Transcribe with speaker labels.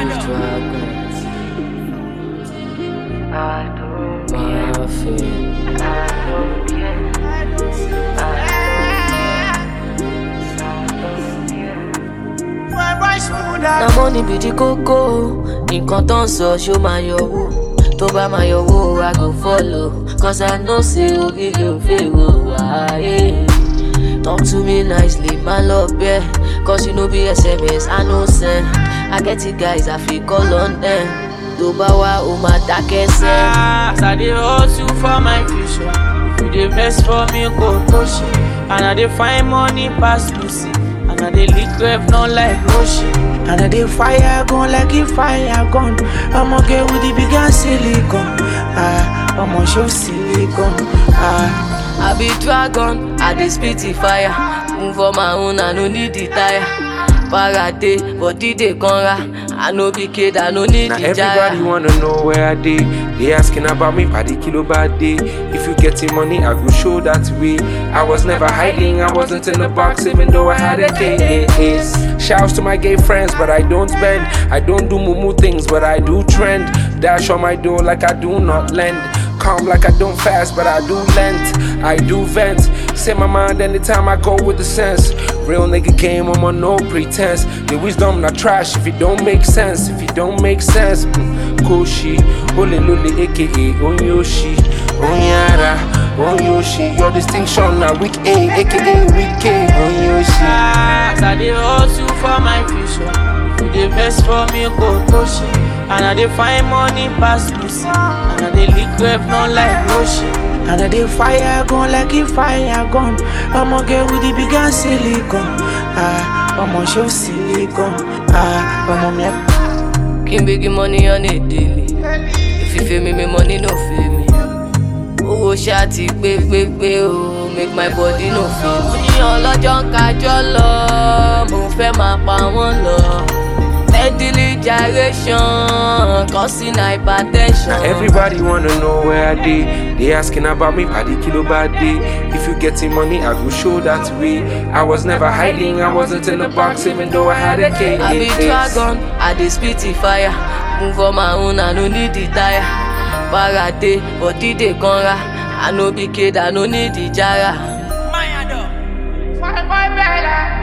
Speaker 1: na money be the koko nǹkan tó ń sọ ṣó máa yọwó tó bá máa yọwó i go follow cause i know say oríire ò fèrò wáyé talk to me nicely má lọ bẹ́ẹ̀ cause you no be sms i no send i get it guys i fit call on them tó bá wá o máa dákẹ́ sẹ́.
Speaker 2: As I dey hustle for my future, if you dey vex for me, go push it. And I dey find money pass Lucy, and I dey lick rev not like Roshi. And I dey fire gun like if fire gun. I'ma get with the big ass silicon. Ah, I'ma show silicon. Ah.
Speaker 1: I be dragon, I dey spit the fire. Move on my own, I no need the tire. Para dey, body dey conra. I no be kid, I no need
Speaker 3: Now
Speaker 1: the
Speaker 3: everybody
Speaker 1: jaya.
Speaker 3: wanna know where I dey. They asking about me, paddy kilo bad day. If you getting money, I go show that way. I was never hiding, I wasn't in the box, even though I had a KAS. Shouts to my gay friends, but I don't bend. I don't do mumu things, but I do trend. Dash on my door like I do not lend. Calm like I don't fast, but I do length. I do vent. Say my mind anytime I go with the sense. Real nigga game, I'm on no pretense. The wisdom not trash if it don't make sense. If it don't make sense, mm, Koshi, Ole Lule, aka Onyoshi, Onyara, Onyoshi. Your distinction now weak A, aka weak A, Onyoshi.
Speaker 2: As I dey hustle for my future, if you dey vex for me, go push it. And I dey find money pass Lucy, and I dey lick rev not like Roshi. And I dey fire gun like if fire gun. I'ma get with the big ass silicon. Ah, I'ma show silicon. Ah, I'ma make
Speaker 1: King big money on a daily. If you feel me, me money no feel me. Owó ṣáàtì pé pé pé o, make my body no feel me. Ní ọlọ́jọ́ ń kájọ́ lọ, mo fẹ́ máa pa wọ́n lọ. Steadily gyration, causing hypertension.
Speaker 3: Now everybody wanna know where I dey. They asking about me, paddy kilo bad day. If you getting money, I go show that way. I was never hiding, I wasn't in the box, even though I had a KAS.
Speaker 1: I be dragon, I dey spit the fire. Move on my own, I no need the tire. Para dey, body dey conra. I no be kid, I no need the jara.
Speaker 2: Mayado. Fine, fine, bella.